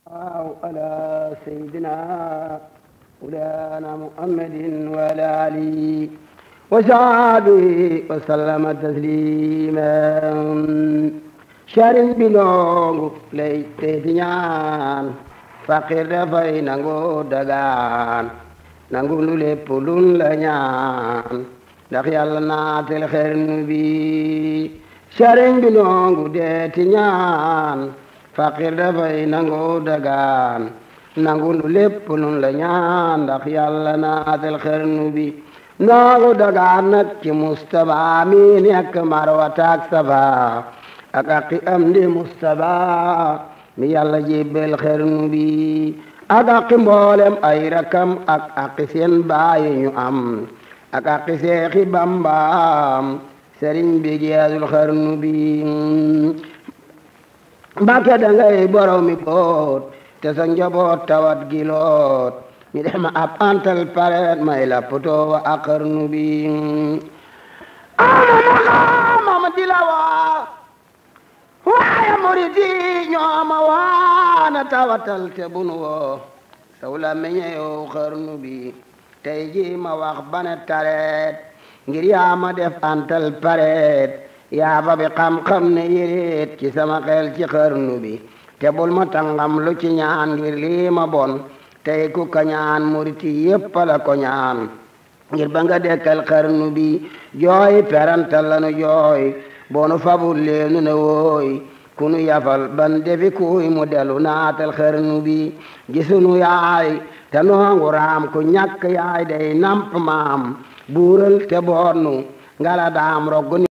على سيدنا مولانا محمد وعلى آله وصحبه وسلم تسليما sëriñ bi noongu lay teeti ñaan faqir dafay nangu dagaan nangu lu lépp lun la ñaan ndax yàlla naatel xernu bi sëriñ bi noongu deeti ñaan faqir dafay nangu dagaan nangu lu lépp lun la ñaan ndax yàlla naatel xernu bi nangu dagaan nag ci mustaba mi nekk marwataak safa ak aqi am di mustaba mi yàlla jébbal xernu bi ak aqi mboolem ay rakam ak aqi seen baayi ñu am ak aqi seexi bambaam sëriñ bi geesul xernu bi mbàkke dangay borom mi boot te sa njaboot tawat giloot ñu def ma ab antal pareet may la potoo wa ak xernu bi ama mama di la waa waaye murid yi ñoo ma waana tawatal te bunu woo saw la meñeyow xarnu bi tey ji ma wax bane tareet ngir yaa ma def antal pareet yaa ba bi xam-xam ne yéreet ci sama xel ci xarnu bi te bul ma tangam lu ci ñaan ngir lii ma bon tey ku ka ñaan murid yi yépp la ko ñaan ngir ba nga dekkal xarnu bi jooy perantal lanu jooy boonu fabul leenu ne wooy kunu yafal ban defi kuy mu delu naatal xarnu bi gisunu yaay te noongu raam ku ñàkk yaay day namp maam buural te boonu ngala daam roggu